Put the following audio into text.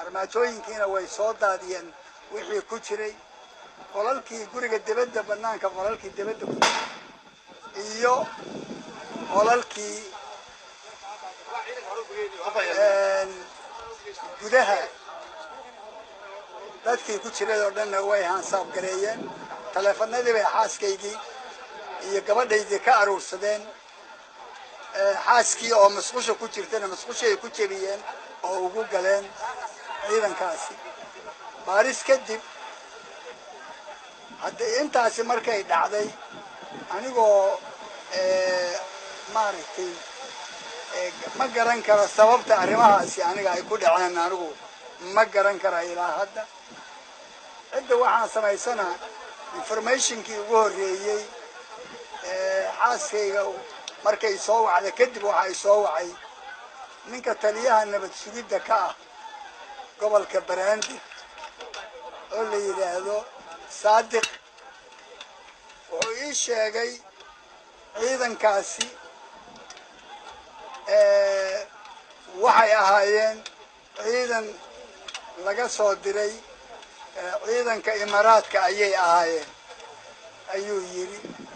armaajooyinkiina way soo daadiyeen wixii ku jiray qolalkii guriga dibadda banaanka qolalkii dibadda ku jiray iyo qolalkii gudaha dadkii ku jiray oo dhanna way hansaab gareeyeen taleefanadii bay xaaskaygii iyo gabadhaydii ka aruursadeen xaaskii oo masqusha ku jirtana masqushay ku jebiyeen oo ugu galeen ciidankaasi baaris kadib hadda intaasi markay dhacday anigoo maaragtay ma garan karo sababta arrimahaasi aniga ay ku dhaceen anigu ma garan kara ilaa hadda cidda waxaan samaysanaa informationkii ugu horreeyey xaaskayga markay soo wacda kadib waxay soo wacay ninka taliyaha nabad sugidda ka ah gobolka baraandi oo la yidhaahdo saadiq wuxuu ii sheegay ciidankaasi waxay ahaayeen ciidan laga soo diray ciidanka imaaraadka ayay ahaayeen ayuu yidhi